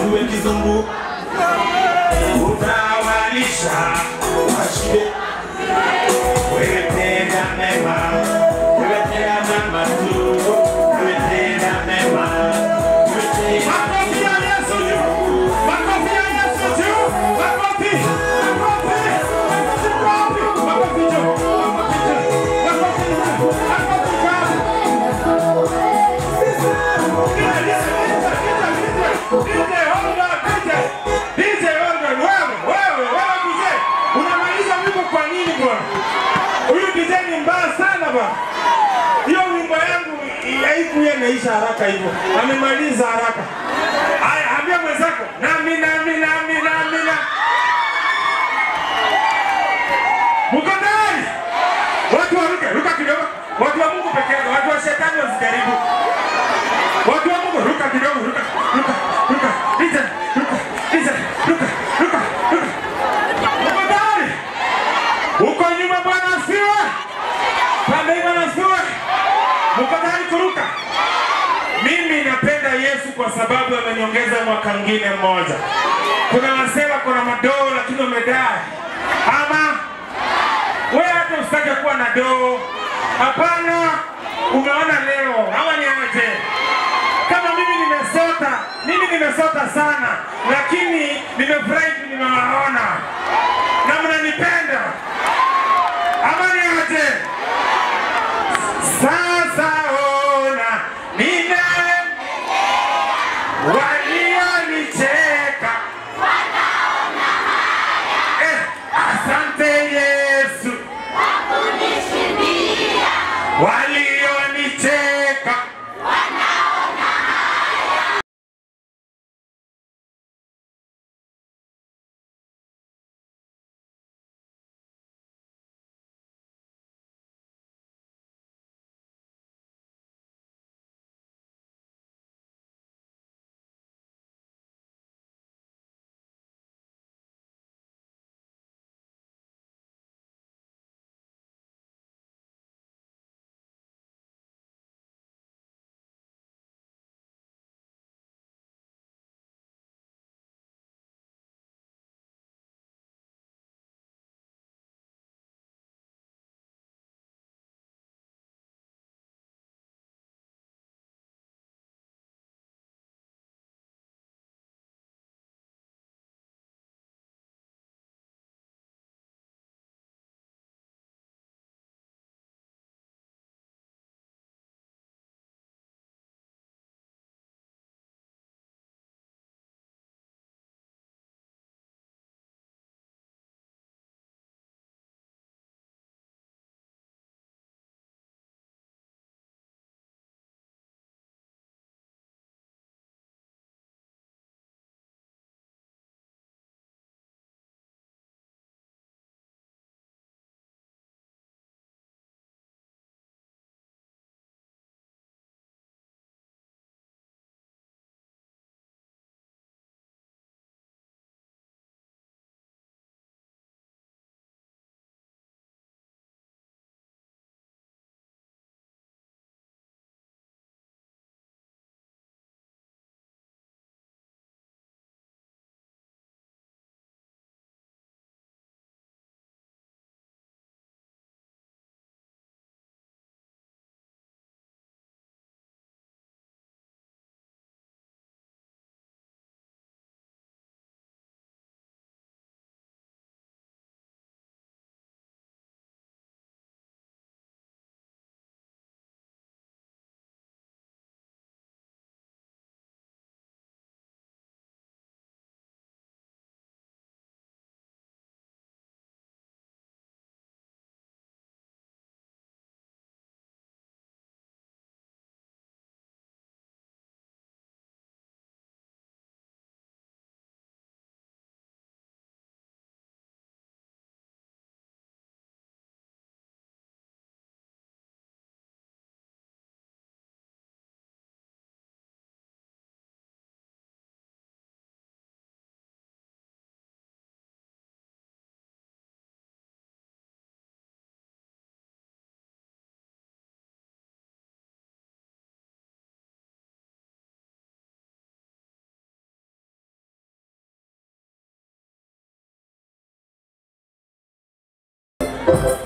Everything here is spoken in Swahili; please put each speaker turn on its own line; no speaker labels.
usiwe kizungu utawalisha washibe wewe tenda mema wewe tenda mema tu wewe tenda mema wewe tenda
Makofi ya Yesu juu. Makofi ya Yesu juu. Makofi. Makofi. Makofi wapi? Makofi juu. Makofi juu. Makofi juu. Makofi juu. unamaliza wimbo kwa nini bwana? Huyu DJ ni mbaya sana bwana. Hiyo wimbo yangu haikuwa inaisha haraka hivyo, amemaliza haraka. Haya, ambia mwenzako nami nami nami nami na Mko tayari? Watu waruke, ruka kidogo. Watu wa Mungu peke yake, watu wa shetani wasijaribu. Watu wa Mungu ruka kidogo, ruka, ruka, ruka. Hizo, ruka, hizo, ruka, ruka, ruka. Mko tayari? Huko nyuma Bwana asifiwe. Pande hii Bwana asifiwe. Mko tayari kuruka? Mimi napenda Yesu kwa sababu ameniongeza mwaka mwingine mmoja. Kuna wasema kuna madoo lakini wamedai. Ama wewe hata usitake kuwa na doo. Hapana, umeona leo ama ni aje? Kama mimi nimesota, mimi nimesota sana, lakini nimefurahi tu nimewaona na mnanipenda ama ni aje? Sasa ona nina walionicheka eh, asante Yesu walionicheka
Bwana.